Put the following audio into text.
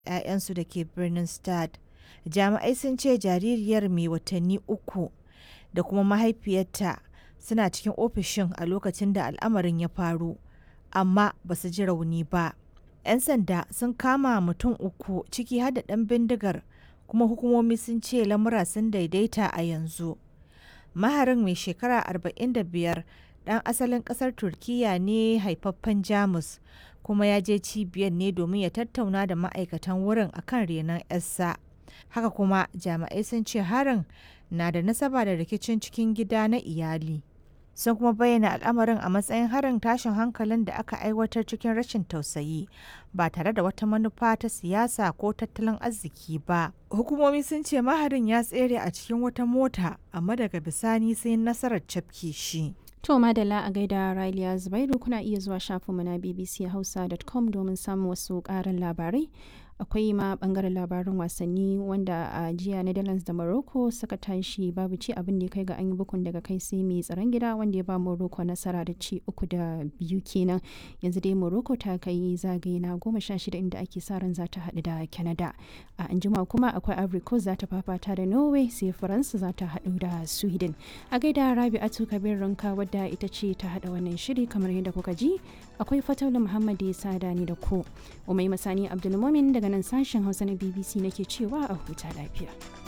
'ya'yansu da ke birnin Stade. Jami'ai sun ce jaririyar mai watanni uku da kuma mahaifiyarta suna cikin ofishin a lokacin da al'amarin ya faru, amma ba su ji rauni ba. 'Yan sanda sun kama mutum uku ciki har da ɗan bindigar kuma hukumomi sun ce lamura sun daidaita a yanzu. Maharin mai shekara 45 ɗan asalin ƙasar Turkiyya ne haifaffen Jamus kuma ya je cibiyar ne domin ya tattauna da ma'aikatan wurin akan renon 'yarsa. Haka kuma jami'ai sun ce harin na da nasaba da rikicin cikin gida na iyali. Sun kuma bayyana al'amarin a matsayin harin tashin hankalin da aka aiwatar cikin rashin tausayi ba tare da wata manufa ta siyasa ko tattalin arziki ba. Hukumomi sun ce maharin ya tsere a cikin wata mota amma daga bisani sai nasarar cafke shi. To madalla a gaida Raliya Zubairu kuna iya zuwa shafinmu na bbchausa.com domin samun wasu ƙarin labarai. akwai ma bangaren labarin wasanni wanda a jiya netherlands da morocco suka tashi babu ci abin da ya kai ga an yi bukun daga kai sai mai tsaron gida wanda ya ba morocco nasara da ci uku da biyu kenan yanzu dai morocco ta kai zagaye na goma sha shida inda ake sa ran za ta haɗu da canada a anjima kuma akwai ivory coast za ta fafata da norway sai faransa za ta haɗu da sweden a gaida rabi'atu kabir ranka wadda ita ce ta haɗa wannan shiri kamar yadda kuka ji akwai fataula muhammad ya sada ni da ku umai masani abdulmumin daga nan sashen hausa na bbc nake cewa a huta lafiya